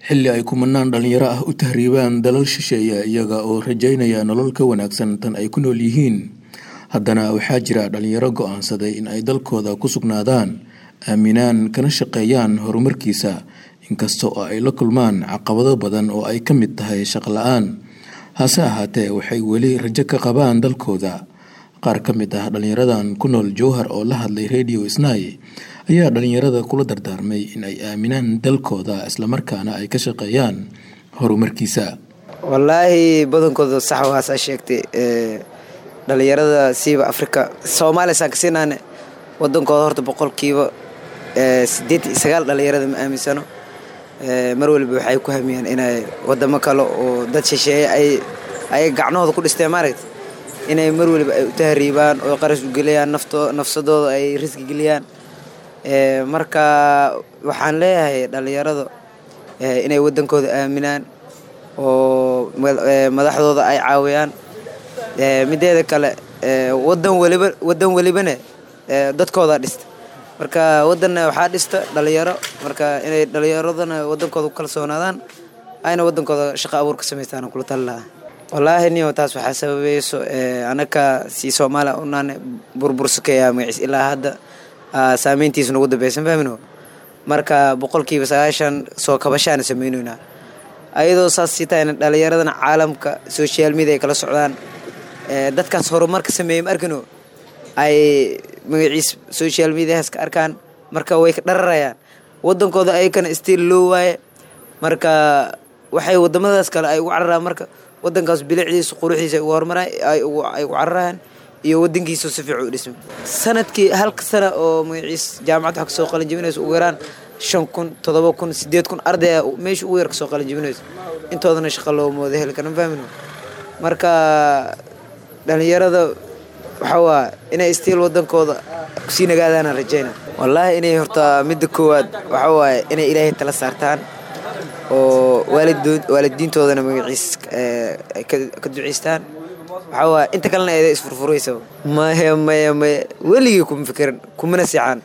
xilli ay kumanaan dhalinyaro ah u tahriibaan dalal shisheeya iyaga oo rajaynaya nolol ka wanaagsan tan ay ku nool yihiin haddana waxaa jira dhalinyaro go-aansaday in ay dalkooda ku sugnaadaan aaminaan kana shaqeeyaan horumarkiisa inkasta oo ay la kulmaan caqabado badan oo ay ka mid tahay shaqo la-aan hase ahaatee waxay weli rajo ka qabaan dalkooda qaar ka mid ah dhalinyaradan ku nool jowhar oo la hadlay radio snai ayaa dhalinyarada kula dardaarmay in ay aaminaan dalkooda islamarkaana ay ka shaqeeyaan horumarkiisa wallaahi badankooda sax waasaa sheegtay dhalinyarada siiba afrika soomaaliya saan ka siinaane wadankooda horta boqolkiiba sideed iyo sagaal dhalinyarada ma aaminsano mar waliba waxay ku hamiyaan inay wadamo kale oo dad shisheeye ay ay gacnahooda ku dhisteen maaragta inay mar waliba ay u tahriibaan oo qarash u geliyaan nafto nafsadooda ay riski geliyaan marka waxaan leeyahay dhalinyarada inay wadankooda aaminaan oo madaxdooda ay caawiyaan mideeda kale wadan waliba wadan welibane dadkooda dhista marka wadanna waxaa dhista dhalinyaro marka inay dhalinyaradana wadankooda ku kalsoonaadaan ayna wadankooda shaqo abuur ka samaystaan kula tali lahaa wallaahi niyo taas waxaa sababayso anaka si soomaaliya unaane burbursakaya magaciis ilaa hadda saameyntiisa nagu dambeysan fahmino marka boqolkiiba sagaashan soo kabashaana sameyneynaa ayadoo saas sii tahayna dhalinyaradana caalamka social media ay kala socdaan dadkaas horumarka sameeyey ma arkino ay magaciis social mediahaas ka arkaan marka way ka dhararayaan wadankooda ayakana stiil loo waaye marka waxay wadamadaas kale ay ugu cararaan marka wadankaas bilicdiisa quruxdiisa ugu horumara ay ugu cararayaan iyo wadankiisa si fiican u dhisma sanadkii halka sana oo magaciis jaamacad wax kasoo qalin jebinaysa ugu yaraan shan kun todoba kun sideed kun ardaya meesha ugu yar kasoo qalin jebinaysa intoodana shaqa loo mooda heli karan fahmino marka dhalinyarada waxaa waa inay stiil wadankooda kusii nagaadaana rajayna wallaahi inay horta midda koowaad waxaa waaye inay ilaahay tala saartaan oo waalidiintoodana magaciis ka duceystaan waxaa waaye inta kalena eeda isfurfuraysa maya maya maya weligii kuma fikirin kumana siicaan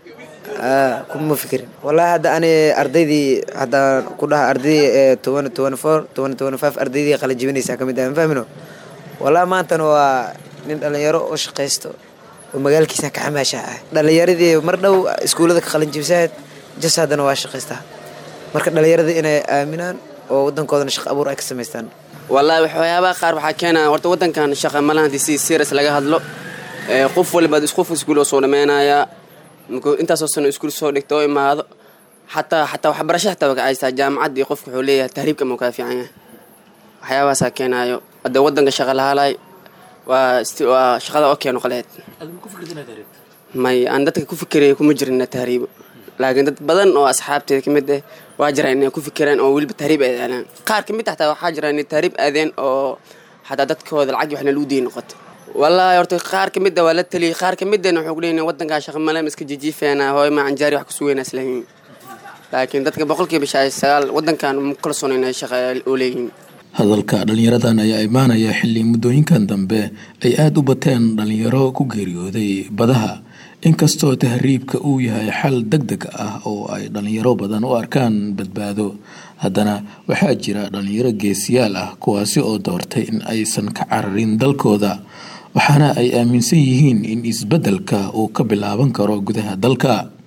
kuma fikirin wallaahi hadda ani ardaydii haddaan ku dhaha ardaydii toban toban four toban toban five ardaydii qala jibinaysaa ka mid ah fahmino wallaahi maantana waa nin dhalinyaro oo shaqaysto oo magaalkiisa ka xamaasha ah dhalinyaradii mar dhow iskuullada ka qalin jibsaad jas haddana waa shaqaystaa marka dhalinyaradii inay aaminaan oo wadankoodana shaqo abuur ay ka samaystaan wallaahi waxyaabaha qaar waxaa keenaya horta wadankan shaqa malaha hadii si serious laga hadlo qof waliba qof iskuul oo soo dhameynayaa markuu intaasoo sano iskuul soo dhigta oo imaado xataa xataa waxbarasho xataa waa kacaystaa jaamacaddii qofka wuxuu leeyahay tahriibka ma kaa fiican yahay waxyaabahaasaa keenaayo hadda wadanka shaqa lahaalay waa waa shaqada oo keeno qaleed may aan dadka ku fikiraya kuma jirin tahriibo laakiin dad badan oo asxaabteeda ka mid ah waa jiraan inay ku fikiraan oo weliba tahriib ay aadaan qaar ka mid ah xataa waxaa jira inay tahriib aadeen oo xataa dadkooda lacag waxna lagu diin noqoto wallaahi horta qaar ka mid ah waa la taliyay qaar ka mid ahna wuxuu ku leeyahay wadankaa shaqa male iska jijiifeena hooy ma canjaari wax ku sugeynaa islahiin laakiin dadka boqolkiiba sagaal wadankan ma kalsoon inay shaqa oo leeyihiin hadalka dhalinyaradan ayaa imaanaya xilli muddooyinkan dambe ay aada u bateen dhalinyaro ku geeriyooday badaha inkastoo tahriibka uu yahay xal deg deg ah oo ay dhalinyaro badan u arkaan badbaado haddana waxaa jira dhalinyaro geesiyaal ah kuwaasi oo doortay in aysan ka cararin dalkooda waxaana ay aaminsan yihiin in isbeddelka uu ka bilaaban karo gudaha dalka